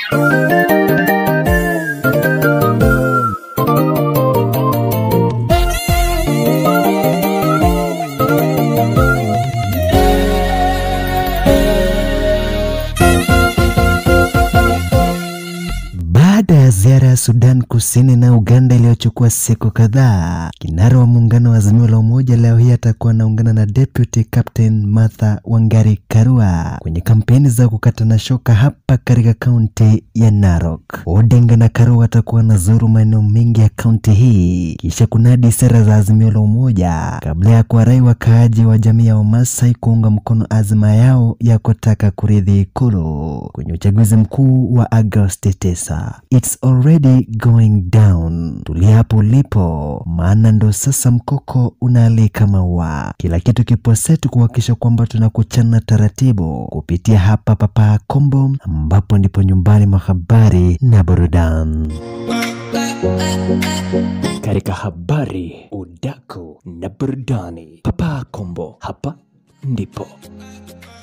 Baada ya ziara ya Sudan Kusini na Uganda iliyochukua siku kadhaa, kinara wa muungano wa Azimio la Umoja leo hii atakuwa anaungana na Deputy Captain Martha Wangari Karua kwenye kampeni za kukatana shoka hapa katika kaunti ya Narok. Odinga na Karua watakuwa wanazuru maeneo mengi ya kaunti hii kisha kunadi sera za Azimio la Umoja kabla ya kuwarai wakaaji wa jamii ya Wamasai kuunga mkono azma yao ya kutaka kurithi Ikulu kwenye uchaguzi mkuu wa Agosti 9. It's already going down. Tulia hapo ulipo, maana ndo sasa mkoko unaalika maua. Kila kitu kipo setu kuhakikisha kwamba tunakuchana taratibu kupitia hapa Papa Kombo, ambapo ndipo nyumbani mwa habari na burudani. Katika habari, udaku na burudani, Papa Kombo, hapa ndipo